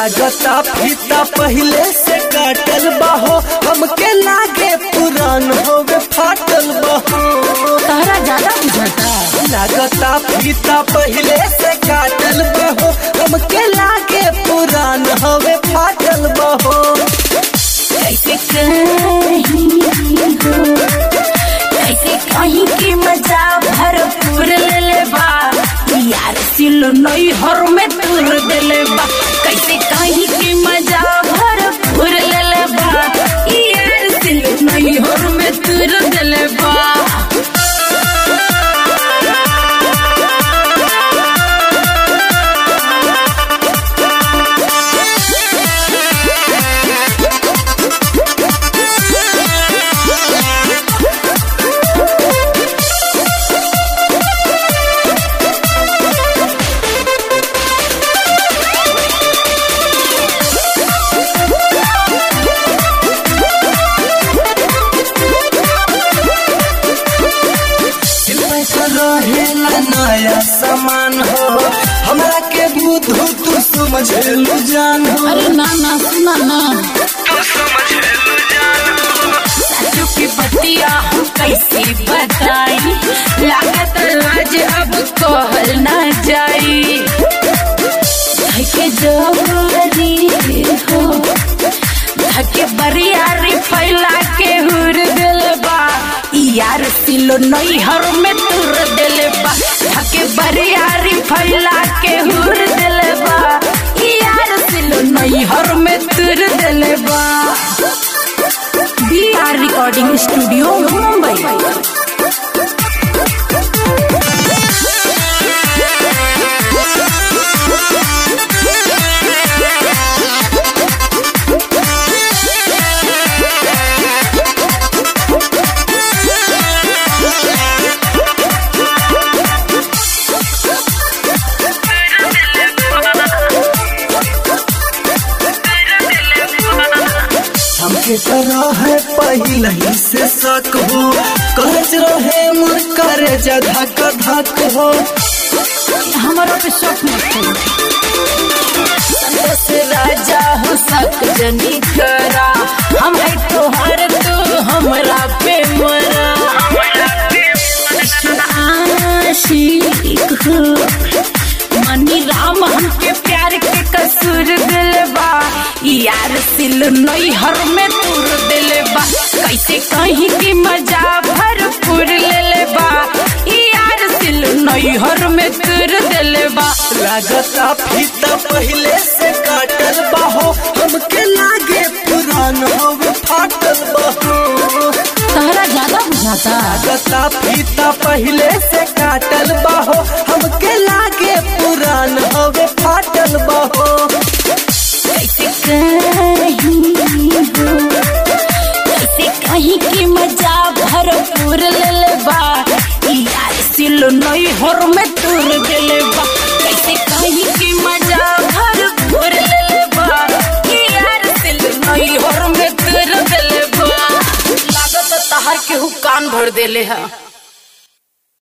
लागता फीता पहले से काटल बाहो हमके लागे पुरान होवे फाटल बाहो तहरा ज्यादा बुझाता लागता फीता पहले से काटल बाहो हमके लागे पुरान होवे फाटल बाहो कैसे कहीं हो कैसे कहीं की मजा भरपूर ले ले बा यार सिल नई हर में तूर दे ले बा कैसे कहीं की मजा भरपूर ले ले बा यार सिल नई हर में तूर दे ले बा रहेला नया सामान हो हमरा के बुद्धू तू समझेलू जान हो अरे ना ना सुना ना साचो की बतिया हम कैसे बताई लागत आज अब कहल ना जाई धके जबरी हो धके बरियारी फैला के हुर दिल बा यार सिलो नई हर में तुर दिल बा धके बरियारी फैला के हुर दिल बा यार सिलो नई हर में तुर दिल बा B R recording studio Mumbai हमके तरह है पहले ही से शक हो कहज रहे मुर करे धक धक हो हमारा पे शौक मत करो संतोष राजा हो सक जनी करा हम है तोहर तू हमरा पे मरा आशिक हो मनी राम हमके प्यार के कसूर दिलबा यार सिल नई हर में तूर दिलबा कैसे कहीं की मजा भरपूर ले लेबा यार सिल नई हर में तूर दिलबा लागता फीता पहले से काटल बाहो हमके लागे पुरान हो फाटल बाहो तहरा ज्यादा बुझाता लागता फीता पहले से काटल बाहो हमके लागे पुरान हो फाटल बाहो कैसे कहीं हो कैसे कहीं की मजा भरपूर ले लेबा यार सिल नई हर में तूर दिले बा कैसे कहीं की मजा भरपूर ले लेबा यार सिल नई हर में तूर दिले बा लागत तहर के हु कान भर देले है